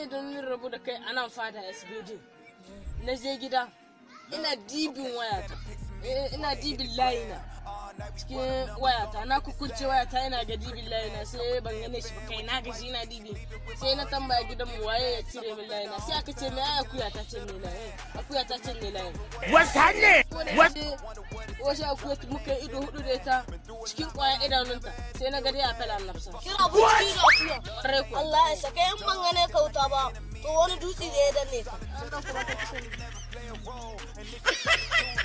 sai da mun rabu da kai anan fada SBD na je gida ina dibin wayata Eh, ina dibin layina cikin wayata na kukunce wayata ina ga dibin layina sai ban gane shi ba kai na gaji ina dibi sai na tambaya gidan mu waye ya cire min layina sai aka ce me ai akuya ta ce me layin akuya ta ce me layin wasanne wasu akuya muka yi ido hudu da ita cikin kwaya idanunta sai na gari a fela nafsa Kina buci da akuya. Kwarai kuwa. Allah ya saka in ban gane kauta ba. To wani dutse da ya danne ka.